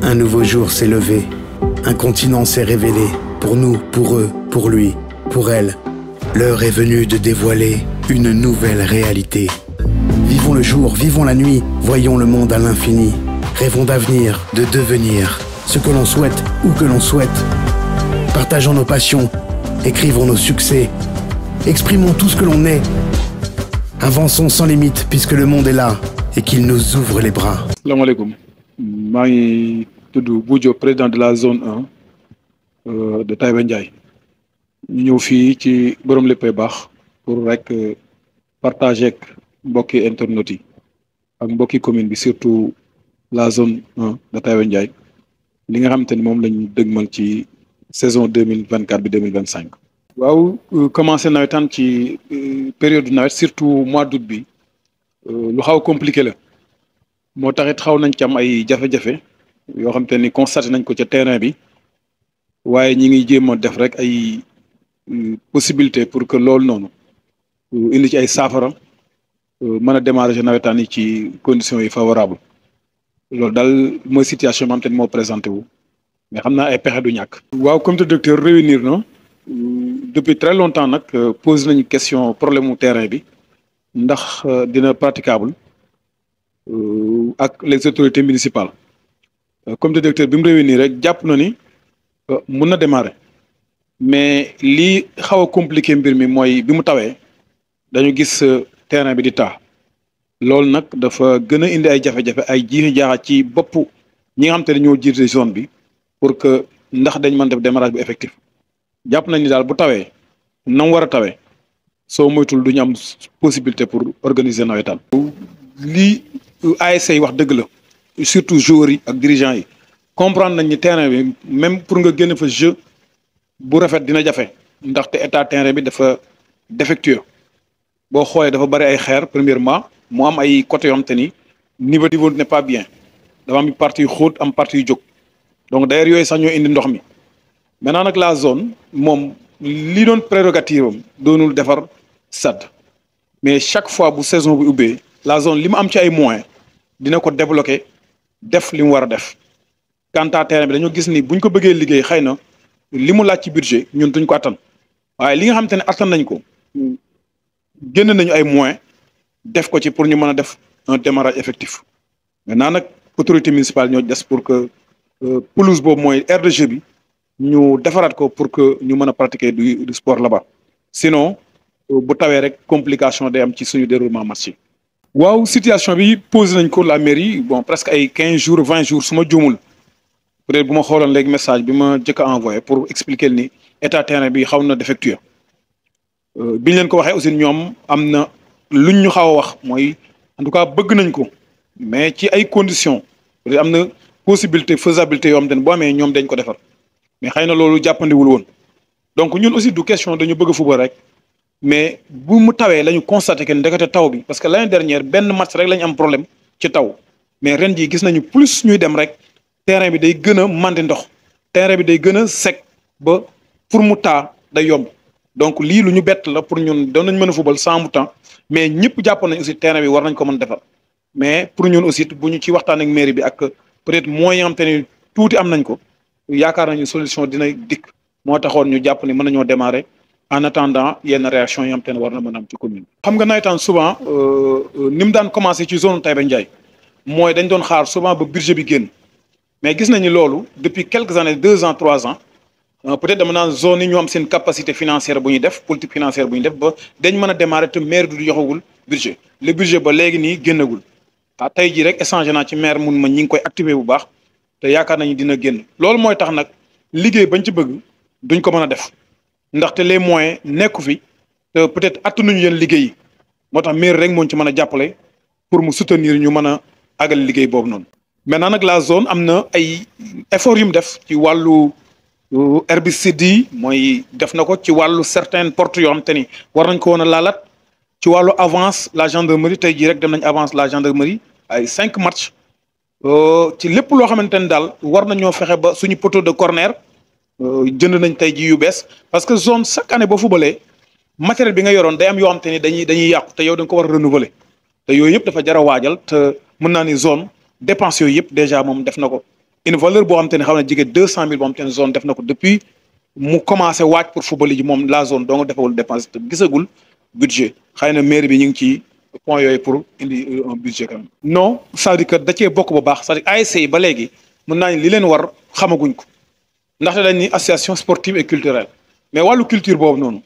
Un nouveau jour s'est levé. Un continent s'est révélé. Pour nous, pour eux, pour lui, pour elle. L'heure est venue de dévoiler une nouvelle réalité. Vivons le jour, vivons la nuit, voyons le monde à l'infini. Rêvons d'avenir, de devenir ce que l'on souhaite, où que l'on souhaite. Partageons nos passions, écrivons nos succès, exprimons tout ce que l'on est. Avançons sans limite puisque le monde est là et qu'il nous ouvre les bras. salaamaaleykum maa ngi tudd Boudio président de la zone 1 euh, de Taïba Ndiaye ñu ñëw fii ci borom léppay baax pour rek euh, partager ak mbokki internautes yi ak mbokki commune bi surtout la zone 1 de Taïba Ndiaye li nga xamante ni moom lañ dëgmal ci saison deux mille vingt quatre bi deux mille vingt cinq. waaw euh, commencé nawetaan ci période nawet surtout mois d'août bi lu xaw a compliqué la. moo taxit xaw nañ ci am ay jafe-jafe yoo xam te ni constaté nañ ko ca terrain bi waaye ñi ngi jéem a def rek ay possibilité pour que loolu noonu indi ci ay saafara mën a démarrer nawetaan yi ci conditions yi favorable loolu daal mooy situation bi am te ni moo présenté wu mais xam naa ay pexe du ñàkk. waaw comité directeur réunir na depuis très longtemps nag pose nañu question problème mu terrain bi ndax dina praticable. ak les autorités municipales comité directeur bi mu réunir rek jàpp na ni mun na démarrer mais lii xaw a compliqué mbir mi mooy bi mu tawee dañu gis terrain bi di taa loolu nag dafa gën a indi ay jafe-jafe ay jiixi jaaxa ci bopp ñi nga xam te ne ñoo jiite zone bi pour que ndax dañ mën def démarrage bu effectif jàpp nañ ni daal bu tawee na mu war a tawee soo moytul du ñu am possibilité pour organiser nawetaan lii ASC yi wax dëgg la surtout joueurs yi ak dirigeants yi comprendre nañ ni terrain bi même pour nga génn fa jeu bu rafet dina jafe ndaxte état terrain bi dafa défectueux boo xoolee dafa bari ay xeer premièrement mu am ay côté yoo xam te ni niveau niveau n'est pas bien dafa am partie yu xóot am partie yu jóg donc d'ailleurs yooyu sax ñoo indi ndox mi maintenant nag la zone moom li doon prérogative am doonul defar stade mais chaque fois bu saison bu ubbee la zone li mu am ci ay moyens dina ko débloquer def li mu war a def quant à terrain bi dañoo gis ni buñ ko bëggee liggéey xëy na li mu laaj ci budget ñun duñ ko attan waaye li nga xamante ne attan nañ ko génn nañu ay moyens def ko ci pour ñu mën a def un démarrage effectif maintenant nag autorité municipale ñoo des pour que pelouse boobu mooy aire de jeu bi ñu defaraat ko pour que ñu mën a pratiquer du du sport là-bas sinon bu tawee rek complication day am ci suñu déroulement match yi waaw situation bi posé nañ ko la mairie bon presque ay quinze jours vingt jours su ma juumul peut-être bu ma xooloon léegi message bi ma jëkk a envoyé pour expliquer ni état terrain bi xaw na défectueux biñ leen ko waxee aussi ñoom am na luñ ñu xaw a wax mooy en tout cas bëgg nañ ko mais ci ay conditions peut am na possibilité faisabilité yoo xam te ne boo amee ñoom dañ ko defar mais xëy na loolu jàppandiwul woon donc ñun aussi du question dañu bëgg football rek mais bu mu tawee la ñu constaté que ndekete taw bi parce que l'année dernière benn match rek la ñu am problème ci taw mais ren jii gis nañu plus ñuy dem rek terrain bi day gën a mandi ndox terrain bi day gën a sec ba pour mu taa day yomb donc lii lu ñu bett la pour ñun doon nañ mën a football sans mu temps mais ñëpp jàpp nañ aussi terrain bi war nañ ko mën defar mais pour ñun aussi bu ñu ci waxtaan ak mairie bi ak peut-être moyen am te ni tuuti am nañ ko yaakaar nañu solution dina dikk moo taxoon ñu jàpp ni mën nañoo démarrer en attendant yenn réaction yi am te ne war na mën a am ci commune xam nga nawetaan souvent ni mu daan commencé ci zone Taïba Ndiaye mooy dañ doon xaar souvent ba budget bi génn mais gis nañu loolu depuis quelques années deux ans trois ans peut-être dama naan zone yi ñu am seen capacité financière bu ñuy def politique financière bu ñu def ba dañ mën a démarrer te maire du joxagul budget le budget ba léegi nii génnagul ah tey jii rek échangé naa ci maire mun ma ñi ngi koy activer bu baax te yaakaar nañu dina génn loolu mooy tax nag liggéey bañ ci bëgg duñ ko mën a def ndaxte les moyens nekku fi te peut-être attanuñu yenn liggéey yi moo tax maire rek moo ci mën a jàppale pour mu soutenir ñu mën a àggal liggéey boobu noonu. maintenant nag la zone am na ay efforts yu mu def ci wàllu herbicide yi mooy def na ko ci wàllu certaines portes yoo xam te ni war nañ ko woon a laalaat ci wàllu avance la gendarmerie tey jii rek dem nañ avance la gendarmerie ay cinq matchs ci lépp loo xamante ni daal war nañoo fexe ba suñu poteau de corner jënd nañ tey jii yu bees parce que zone chaque année boo fubalee matériel bi nga yoroon day am yoo xam te ni dañuy dañuy yàqu te yow da nga ko war a renouveler te yooyu yëpp dafa jar a waajal te mën naa ni zone dépense yooyu yëpp déjà moom def na ko une valeur boo xam te ne xam ne jege deux cent mille boo xam te ne zone def na ko depuis mu commencé waaj pour football ji moom la zone donc defawul dépense te gisagul budget xëy na mairie bi ñu ngi ci point yooyu pour indi un budget quand même. non c'est-à-dire que da cee bokk bu baax c'est-à-dire ASC yi ba léegi mën naa li leen war xamaguñ ko ndaxte dañ ni association sportive et culturelle mais wàllu culture boobu noonu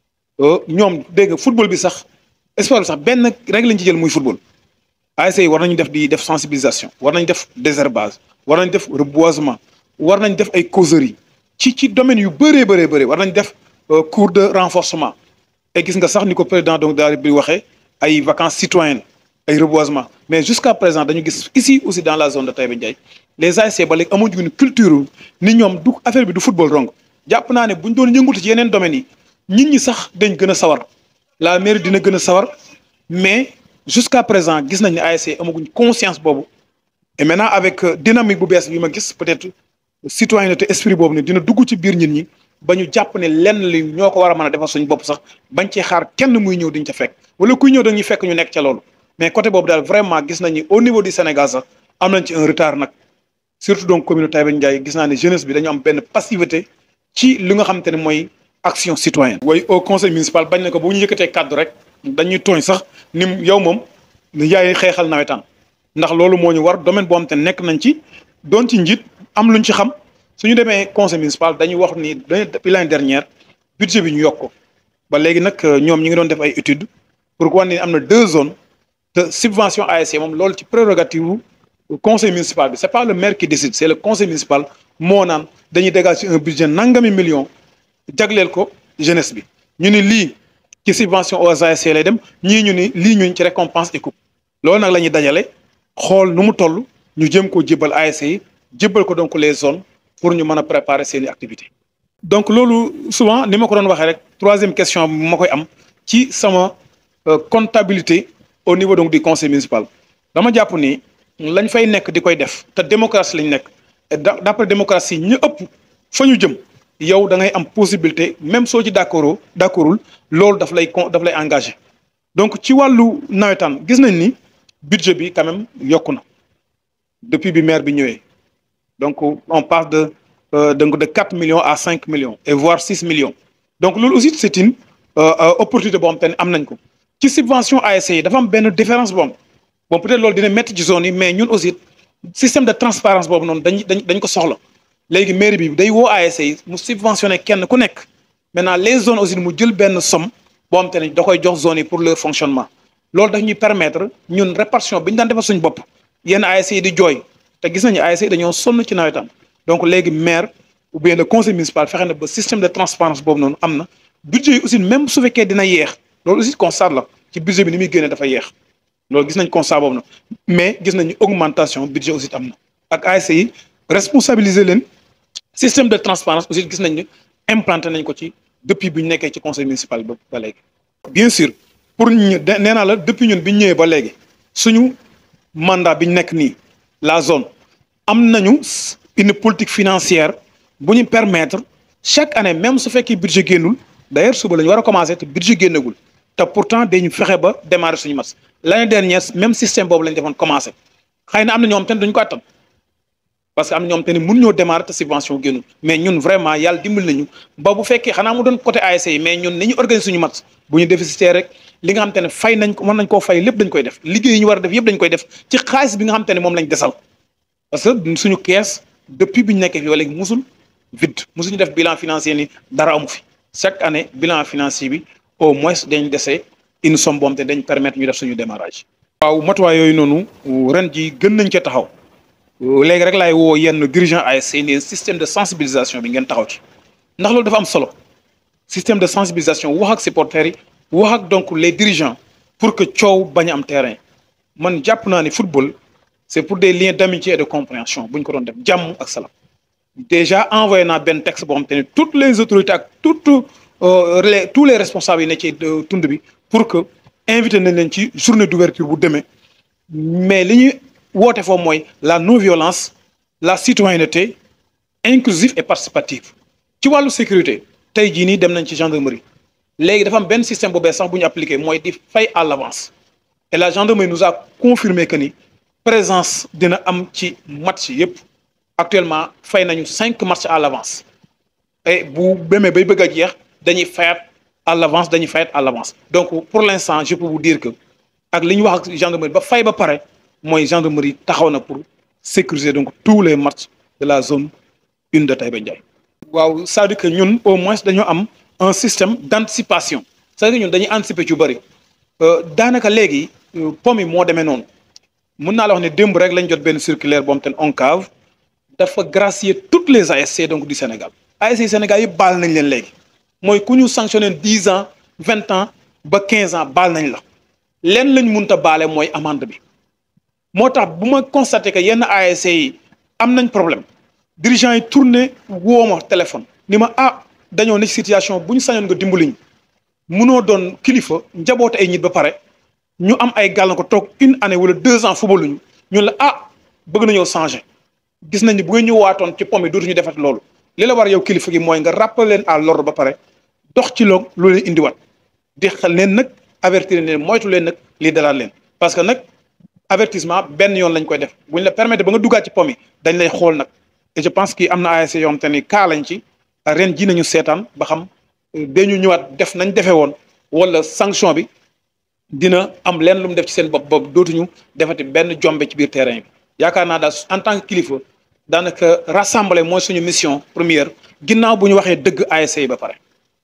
ñoom dégg nga football bi sax sport bi sax benn règle lañ ci jël muy football ASC yi war nañu def di def sensibilisation war nañ def désherbage war nañ def reboisement war nañ def ay causeries ci ci domaine yu bëree bëree bëri war nañ def cours de renforcement et gis nga sax ni ko président donc daal bi waxee ay vacances citoyennes ay reboisement mais jusqu'à présent dañu gis ici aussi dans la zone de Taïba Ndiaye les ASC ba léegi amuñu une culture ni ñoom du affaire bi du football dong jàpp naa ne buñ doon yëngutu ci yeneen domaines yi nit ñi sax dañ gën a sawar la mairie dina gën a sawar mais jusqu'à présent gis nañ ne ASC amaguñ conscience boobu et maintenant avec dynamique bu bees bi ma gis peut-être citoyenneté esprit boobu ne dina dugg ci biir nit ñi ba ñu jàpp ne lenn li ñoo ko war a mën a defar suñu bopp sax bañ cee xaar kenn muy ñëw diñ ca fekk wala kuy ñëw dañuy fekk ñu nekk ca loolu mais côté boobu daal vraiment gis nañ ni au niveau du Sénégal sax am nañ ci un retard nag surtout donc commune Taïba Ndiaye gis naa ne jeunesse bi dañu am benn passivité ci li nga xamante ne mooy action citoyenne. way au conseil municipal bañ na ko bu ñu yëkkatee kàddu rek dañuy tooñ sax ni yow moom yaay xeexal nawetaan ndax loolu moo ñu war domaine boo xam te nekk nañ ci doon ci njiit am luñ ci xam suñu demee conseil municipal dañuy wax ni depuis l'année dernière budget bi ñu yokk ko ba léegi nag ñoom ñi ngi doon def ay études pour wane ni am na deux zones de subvention ASC moom loolu ci prérogative conseil municipal bi c'est pas le maire qui décide c'est le conseil municipal moo naan dañuy dégager un budget nangami millions jagleel ko jeunesse bi ñu ni lii ci subvention aux ASC lay dem ñii ñu ni lii ñuñ ci récompense et coupe loolu nag la ñuy dajale xool nu mu toll ñu jëm koo jébbal ASC yi jébbal ko donc les zones pour ñu mën a préparer seeni activités donc loolu souvent ni ma ko doon waxee rek troisième question bi ma koy am ci sama comptabilité au niveau donc du conseil municipal dama jàpp ni lañ fay nekk di koy def te démocratie lañ nekk d'après démocratie ñu ëpp fa ñu jëm yow da ngay am possibilité même soo ci d'accord d'accordul loolu daf lay daf lay engagé donc ci wàllu nawetaan gis nañ ni budget bi quand même yokku na depuis bi maire bi ñëwee donc on passe de donc de quatre millions à cinq millions et voire six millions donc loolu aussi c'est une opportunité boo xam te ne am nañ ko ci subvention ASC yi dafa am benn différence boobu bon peut-être loolu dina métti ci zone yi mais ñun aussi système de transparence boobu noonu dañ dañ dañ ko soxla léegi mairie bi day woo ASC yi mu subventionné kenn ku nekk maintenant les zones aussi mu jël benn somme boo xam te ne da koy jox zones yi pour leur fonctionnement loolu daf ñuy permettre ñun répartition bi ñu daan defal suñu bopp yenn ASC yi di jooy te gis nañu ASC yi dañoo sonn ci nawetaan donc léegi maire ou bien le conseil municipal fexe na ba système de transparence boobu noonu am na budget yi aussi même su fekkee dina yeex loolu aussi constat la ci budget bi ni muy génnee dafa yeex loolu gis nañ constat boobu na mais gis nañu augmentation budget aussi am na ak ASC yi responsabiliser leen système de transparence aussi gis nañ ne implanté nañ ko ci depuis bi ñu nekkee ci conseil municipal ba ba léegi. bien sûr pour ñu nee naa la depuis ñun bi ñu ñëwee ba léegi suñu mandat bi ñu nekk nii la zone am nañu une politique financière bu ñu permettre chaque année même su fekkee budget génnul d'ailleurs suba la ñu war a commencer te budget génnagul te pourtant dañu fexe ba démarrer suñu match l'année dernière même système boobu lañ defoon commencer xëy na am na ñoom tamit duñ ko attan parce que am na ñoom te ne mun ñoo démarrer te subvention génnul mais ñun vraiment yàlla dimbali nañu ba bu fekkee xanaa mu doon côté ASC yi mais ñun ni ñu organiser suñu match bu ñu déficitaire rek li nga xam te ne fay nañ ko mën nañ koo fay lépp dañ koy def liggéey yi ñu war a def yëpp dañ koy def ci xaalis bi nga xam te ne moom lañ desal parce que suñu kees depuis bi ñu nekkee fi ba léegi musul vide musuñu def bilan financier ni dara amu fi chaque année bilan financier bi au moins dañ dese une somme boobu te dañ permettre ñu def suñu démarrage. waaw matuwaay yooyu noonu ren ji gën nañ cee taxaw léegi rek laay woo yenn dirigeant ASC ni système de sensibilisation bi ngeen taxaw ci ndax loolu dafa am solo système de sensibilisation wax ak supporters yi wax ak donc les dirigeants pour que coow bañ a am terrain man jàpp naa ni football c'est pour des liens d'amitié et de compréhension bu ñu ko doon def jàmm ak salaam déjà envoyé naa benn texte boo xam te ne toutes les autorités ak toutes les tous les responsables yi ne ci tund bi pour que invité nañ leen ci journée d'ouverture bu demee mais li ñuy woote foofu mooy la non violence la citoyenneté inclusive et participative ci wàllu sécurité tey jii nii dem nañ ci gendarmerie léegi dafa am benn système bu bees sax bu ñu appliqué mooy di fay à l'avance et la gendarmerie nous a confirmé que ni présence dina am ci match yépp actuellement fay nañu cinq matchs à l'avance et bu demee bay bëgg a jeex dañuy fayat à l'avance dañuy fayat à l'avance donc pour l'instant je peux vous dire que ak li ñu wax ak gendarmerie ba fay ba pare mooy gendarmerie taxaw na pour sécuriser donc tous les matchs de la zone une de Taïba Ndiaye. waaw c'est-à-dire que ñun au moins dañoo am un système d'anticipation c'est-à-dire que ñun dañuy anticiper ci bëri daanaka léegi pom yi moo demee noonu mun naa la wax ne démb rek lañ jot benn circulaire boo xam te ne ONCAV dafa gracier toutes les ASC donc du Sénégal ASC Sénégal yëpp baal nañ leen léegi mooy ku ñu sanctionné dix ans vingt ans ba quinze ans baal nañ la leen lañ munta baale mooy amende bi moo tax bu ma constaté que yenn ASC yi am nañ problème dirigeant yi tourné woo ma téléphone ni ma ah dañoo ne situation bu ñu sañoon nga dimbaliñ munoo doon kilifa njaboote ay nit ba pare ñu am ay gàllankoor toog une année wala deux ans footballuñu ñun la ah bëgg nañoo changer gis nañ ni bu ngeen ñu waatoon ci pom yi dootuñu defat loolu li la war yow kilifa gi mooy nga rappeler leen à l'ordre ba pare dox ci loog loolu leen indiwaat di xel leen nag avertir leen moytu leen nag lii dalaat leen parce que nag avertissement benn yoon lañ koy def bu ñu la permettre ba nga duggaat ci pom yi dañ lay xool nag et je pense que am na ASC yoo xam te ni kaa lañ ci ren ji nañu seetaan ba xam dañu ñëwaat def nañ defee woon wala sanction bi dina am leen lu mu def ci seen bopp bopp dootuñu defati benn jombe ci biir terrain bi yaakaar naa daal en tant que kilifa daanaka rassembler mooy suñu mission première ginnaaw bu ñu waxee dëgg ASC yi ba pare.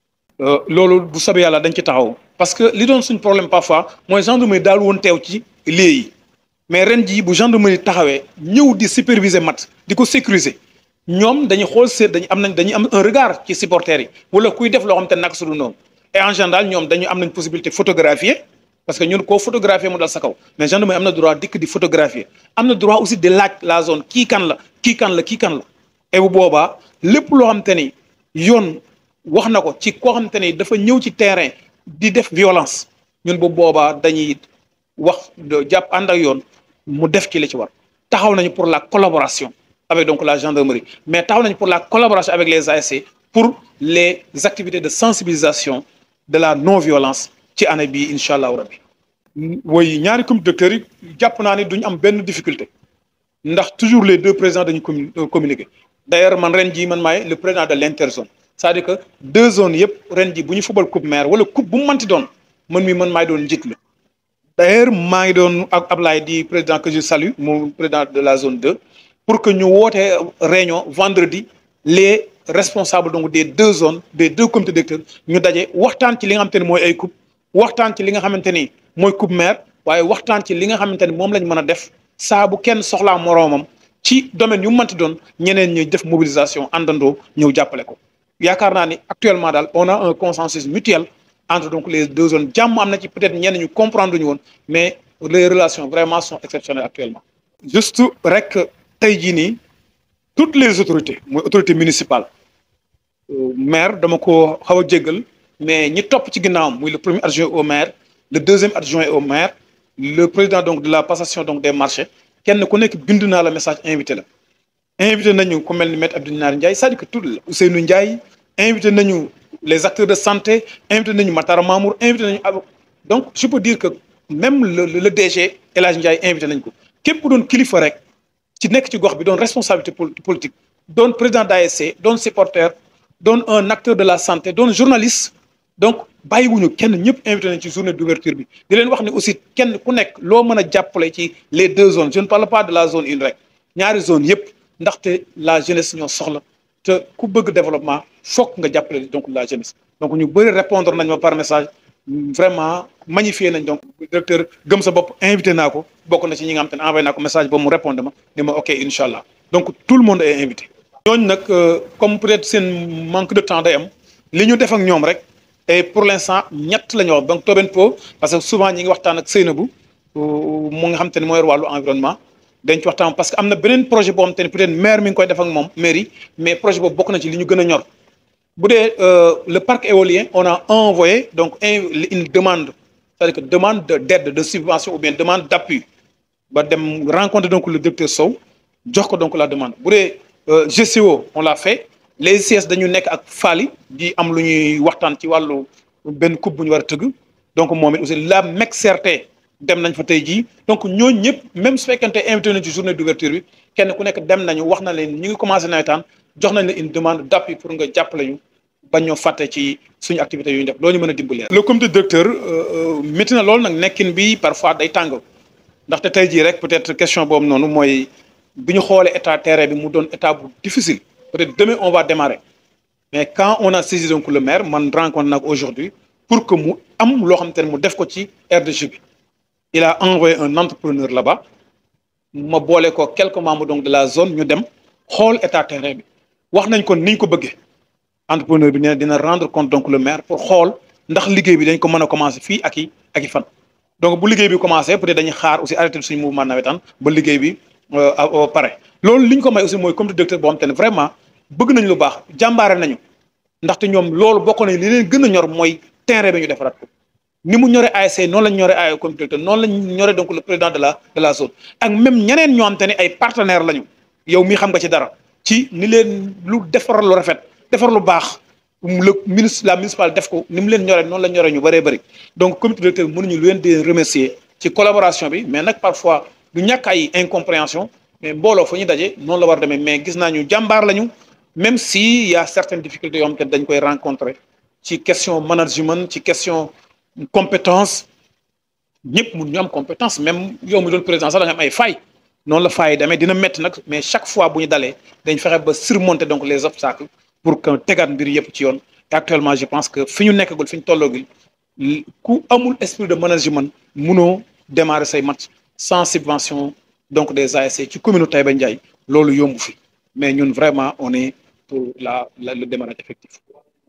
loolu bu soobee yàlla dañ ci taxaw parce que li doon suñ problème parfois mooy gendarmerie daal woon teew ci lieu yi mais ren jii bu gendarmerie taxawee ñëw di superviser mat di ko sécuriser ñoom dañuy xool seet dañu am nañ dañuy am un regard ci supporters yi wala kuy def loo xam te naka su dul noonu et en général ñoom dañu am nañ possibilité photographier parce que ñun koo photographier mu dal sa kaw mais gendarmerie am na droit dikk di photographier am na droit aussi di laaj la zone kii kan la kii kan la kii kan la et bu boobaa lépp loo xam te ni yoon wax na ko ci koo xam te ni dafa ñëw ci terrain di def violence ñun bu boobaa dañuy wax jàpp ànd ak yoon mu def ci li ci war taxaw nañu pour la collaboration avec donc la gendarmerie mais taxaw nañu pour la collaboration avec les ASC pour les activités de sensibilisation de la non violence ci année bii incha allahu rabbi woy ñaari comité docteurs yi jàpp naa ni duñu am benn difficulté ndax toujours les deux présidents dañu communiquer d'ailleurs man ren jii man maay le président de l'interzone c'est-à-dire que deux zones yëpp ren ji bu ñu fubal coupe maire wala coupe bu mu mënti doon man mi man maay doon njiit la d'ailleurs maa ngi doon ak Ablaye di président que je salue mu président de la zone 2 pour que ñu wootee réunion vendredi les responsables donc des deux zones des deux comités directeurs ñu daje waxtaan ci li nga xamante ni mooy ay coupe waxtaan ci li nga xamante ni mooy coupe maire waaye waxtaan ci li nga xamante ni moom lañ mën a def saa bu kenn soxlaa moroomam ci domaine yu mënti doon ñeneen ñuy def mobilisation àndandoo ñëw jàppale ko yaakaar naa ni actuellement daal on a un consensus mutuel entre donc les deux zones jàmm am na ci peut-être ñenn ñu comprendre ñu woon mais les relations vraiment sont exceptionnelles actuellement. juste rek tey jii nii toutes les autorités mooy autorité municipale maire dama ko xaw a jéggal mais ñi topp ci ginnaawam muy le premier adjoint au maire le deuxième adjoint au maire le président donc de la passation donc des marchés kenn ku nekk bind naa la message invité la. invité nañu ku mel ni maître Abdou Nar Ndiaye c'est-à-dire que tout la Ousseynou Ndiaye invité nañu les acteurs de santé invité nañu Matar Mamour invité nañu donc je peux dire que même le le DG El Hadj Ndiaye invité nañ ko képp ku doon kilifa rek ci nekk ci gox bi doon responsabilité politique doon président d'ASC doon supporter doon un acteur de la santé doon journaliste donc bàyyiwuñu kenn ñëpp invité nañ ci journée d'ouverture bi di leen wax ne aussi kenn ku nekk loo mën a jàppale ci les deux zones je ne parle pas de la zone une rek ñaari zone yëpp ndaxte la jeunesse ñoo soxla te ku bëgg développement fokk nga jàppale donc la jeunesse donc ñu bëri répondre nañ ma par message vraiment magnifié nañ donc directeur gëm sa bopp invité naa ko bokk na ci ñi nga xam te ne envoyé naa ko message ba mu répondre ma ni ma ok incha allah donc tout le monde est invité. ñooñu nag comme peut-être seen manque de temps day am li ñu def ak ñoom rek et pour l'instant ñett la ñu wax donc Tobenpo parce que souvent ñi ngi waxtaan ak Seynabou mu nga xam te ne mooy wàllu environnement. dañ ci waxtaan parce que am na beneen projet boo xam te ne peut-être maire mi ngi koy def ak moom mairie mais projet boobu bokk na ci li ñu gën a ñor bu dee le parc éolien on a envoyé donc une demande c'est-à-dire que demande d'aide de subvention ou bien demande d'appui ba dem rencontrer donc le directeur Sow jox ko donc la demande bu dee GCO on l'a fait les ICS dañu nekk ak Fally di am lu ñuy waxtaan ci wàllu benn coupe bu ñu war a tëgg donc moom it aussi la MECCRT dem nañ fa tey jii donc ñooñu ñëpp même su fekkente invité nañ ci journée d'ouverture bi kenn ku nekk dem nañu wax na leen ñu ngi commencé nawetaan jox nañ la une demande d'appui pour nga jàppale ñu bañ ñoo fàtte ci suñu activité yu ñu def loolu ñu mën a dimbalee. le comité directeur métti na loolu nag nekkin bi parfois day tàng ndaxte tey jii rek peut-être question boobu noonu mooy bi ñu xoolee état terrain bi mu doon état bu difficile peut-être demain on va démarrer mais quand on a saisi donc le maire man rencontre nag aujourd'hui pour que mu am loo xamante ne mu def ko ci aire de jeu bi il a envoyé un entrepreneur là-bas ma boole ko quelques membres donc de la zone ñu dem xool état terrain bi wax nañ ko niñ ko bëggee entrepreneur bi nee dina rendre compte donc le maire pour xool ndax liggéey bi dañ ko mën a commencer fii ak i ak i fan. donc bu liggéey bi commencé peut-être dañuy xaar aussi arrêté suñu mouvement nawetaan ba liggéey bi pare loolu li ñu ko may aussi mooy comité directeur boo xam te ne vraiment bëgg nañ lu baax jàmbaare nañu ndaxte ñoom loolu bokk nañ li leen gën a ñor mooy terrain bi ñu defaraat ko. ni mu ñore ASC noonu lañ ñore ay comité directeur noonu lañ ñore donc le président de la de la zone ak même ñeneen ñoo xam te ne ay partenaires lañu yow mii xam nga ci dara ci ni leen lu defar lu rafet defar lu baax le ministre la municipale def ko ni mu leen ñore noonu la ñore ñu bëree bëri donc comité directeur mënuñu lu leen di remercier ci collaboration bi mais nag parfois du ñàkk ay incompréhension mais mbooloo fa ñu daje noonu la war demee mais gis naa ñu jàmbaar lañu même si y a certaines difficultés yoo xam te dañ koy rencontrer ci question management ci question compétence ñëpp mun ñu am compétence même yow mi doon président sax da nga am ay failles noonu la failles demee dina métti nag mais chaque fois bu ñu dalee dañ fexe ba surmonter donc les obstacles pour que tegaat mbir yëpp ci yoon et actuellement je pense que fi ñu nekkagul fi ñu tolloogul ku amul esprit de management munoo démarrer say match sans subvention donc des ASC ci commune Taïba Ndiaye loolu yombu fi mais ñun vraiment on est pour la la le démarrage effectif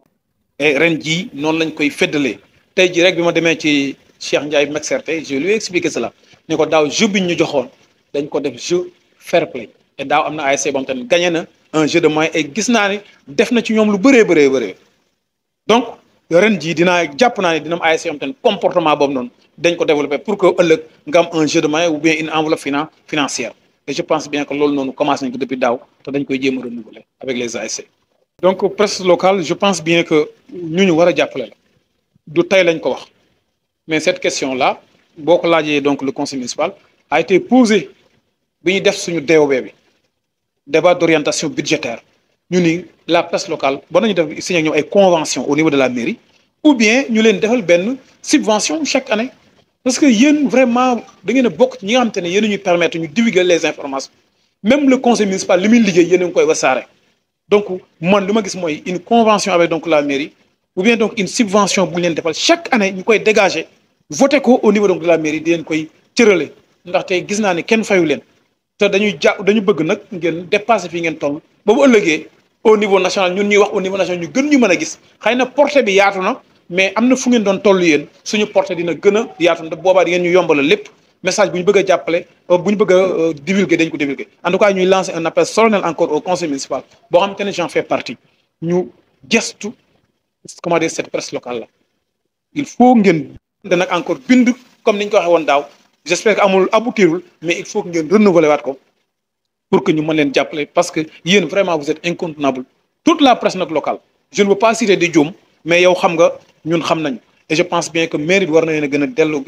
et ren jii noonu lañ koy feddalee tey jii rek bi ma demee ci Cheikh Ndiaye Mexerte je lui ai expliqué cela ne ko daaw jeu bi ñu joxoon dañ ko def jeu fair play et daaw am na ASC boo xam te ne gagné na un jeu de moyens et gis naa ne def na ci ñoom lu bëree bëree bëree donc ren jii dinaa jàpp naa ne dina am ASC yoo xam te ne comportement boobu noonu dañ ko développer pour que ëllëg nga am un jeu de moyens ou bien une enveloppe finan financière et je pense bien que loolu noonu commencé nañ ko depuis daaw te dañ koy jéem a renouveler avec les ASC. donc presse locale je pense bien que ñu ñu war a jàppale la du tey lañ ko wax mais cette question là boo ko laajee donc le conseil municipal a été posée bi ñu def suñu DOB bi débat d'orientation budgétaire ñu ni la presse locale ba nañu def signé ak ñoom ay convention au niveau de la mairie ou bien ñu leen defal benn subvention chaque année parce que yéen vraiment da ngeen a bokk ci ñi nga xamante ne yéen ñuy permettre ñu divulguer les informations même le conseil municipal li muy liggéey yéen a ngi koy wasaare donc man li ma gis mooy une convention avec donc la mairie ou bien donc une subvention bu ñu leen defal chaque année ñu koy dégager voté ko au niveau donc de la mairie di leen koy cërale ndaxte gis naa ne kenn fayu leen te dañuy ja dañu bëgg nag ngeen dépasser fii ngeen toll ba bu ëllëgee au niveau national ñun ñuy wax au niveau national ñu gën ñu mën a gis xëy na portée bi yaatu na mais am na fu ngeen doon toll yéen suñu portée dina gën a yaatu na boobaa di ngeen ñu yombalal lépp message bu ñu bëgg a jàppale bu ñu bëgg a divulguer dañ ko divulguer en tout cas ñuy lancer un appel solennel encore au conseil municipal boo xamante ne j'en fais partie ñu gestu comment dire cette presse locale là il faut ngeen de nag encore bind comme ni ñu ko waxee woon daaw j'espère que amul aboutirul mais il faut que ngeen renouveler waat ko pour que ñu mën leen jàppale parce que yéen vraiment vous êtes incontournable toute la presse nag locale je ne veux pas citer di juum mais yow xam nga ñun xam nañu et je pense bien que mairie bi war na leen a gën a dellu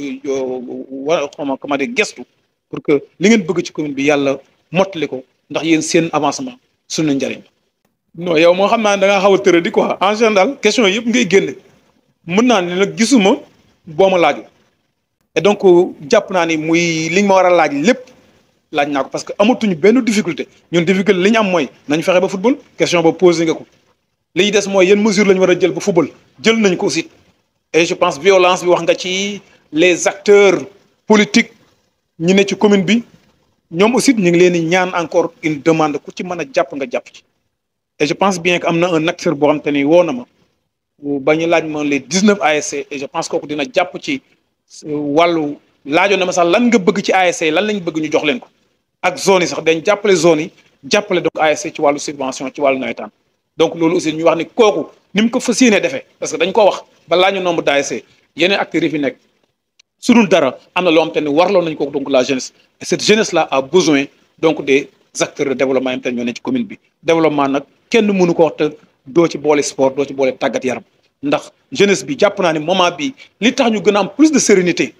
wa xama comment dire gestu pour que li ngeen bëgg ci commune bi yàlla mottali ko ndax yéen seen avancement suñu njëriñ non yow moo xam naa da ngaa xaw a tëradi quoi en général question yëpp ngay génne mën naa ne nag gisuma boo ma laaju et donc jàpp naa ni muy li nga ma war a laaj lépp laaj naa ko parce que amatuñu benn difficulté ñun difficulté li ñu am mooy nañ fexe ba football question ba posé nga ko li ñu des mooy yan mesure la ñu war a jël ba football jël nañ ko aussi et je pense violence bi wax nga ci les acteurs politiques ñi ne ci commune bi ñoom aussi ñu ngi leen di ñaan encore une demande ku ci mën a jàpp nga jàpp ci et je pense bien que am na un acteur boo xam te ni woo na ma ba ñu laaj ma les dix neuf ASC et je pense kooku dina jàpp ci wàllu laajoon na ma sax lan nga bëgg ci ASC lan lañ bëgg ñu jox leen ko ak zone yi sax dañ jàppale zone yi jàppale donc ASC ci wàllu subvention ci wàllu nawetaan donc loolu aussi ñu wax ni kooku ni mu ko fas yéenee defee parce que dañ ko wax ba laa ñu nombre d'ASC yeneen acteurs yi fi nekk su dul dara am na loo xam te ne warloo nañ ko donc la jeunesse et cette jeunesse là a besoin donc des acteurs de développement yi te ñoo ne ci commune bi développement nag kenn mënu ko wax te doo ci boole sport doo ci boole tàggat yaram ndax jeunesse bi jàpp naa ne moment bi li tax ñu gën a am plus de sérénité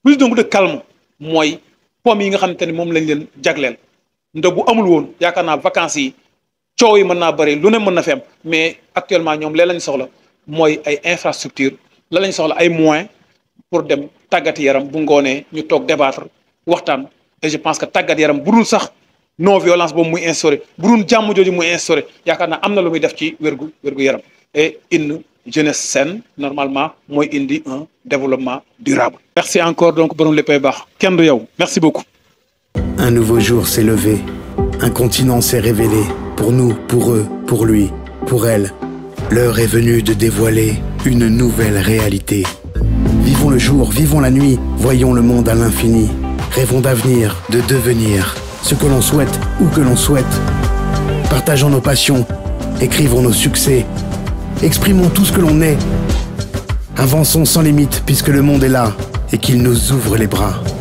plus donc de calme mooy pomme yi nga xamante ni moom lañ leen jagleel ndax bu amul woon yaakaar naa vacances yi coow yi mën naa bëri lu ne mën na fi am mais actuellement ñoom lee lañ soxla mooy ay infrastructure la lañ soxla ay moyens pour dem tàggat yaram bu ngoonee ñu toog débattre waxtaan et je pense que tàggat yaram bu dul sax non violence boobu muy instauré bu dul jàmm jooju muy instauré yaakaar naa am na lu muy def ci wérgu wérgu yaram et une jeunesse saine normalement mooy indi un développement durable. merci encore donc borom léppay baax kenn du yow merci beaucoup. Un nouveau jour s'est levé, un continent s'est révélé, pour nous, pour eux, pour lui, pour elle. L'heure est venue de dévoiler une nouvelle réalité. Vivons le jour, vivons la nuit, voyons le monde à l'infini. Rêvons d'avenir, de devenir ce que l'on souhaite, où que l'on souhaite. Partageons nos passions, écrivons nos succès, exprimons tout ce que l'on est. Avançons sans limite puisque le monde est là et qu'il nous ouvre les bras.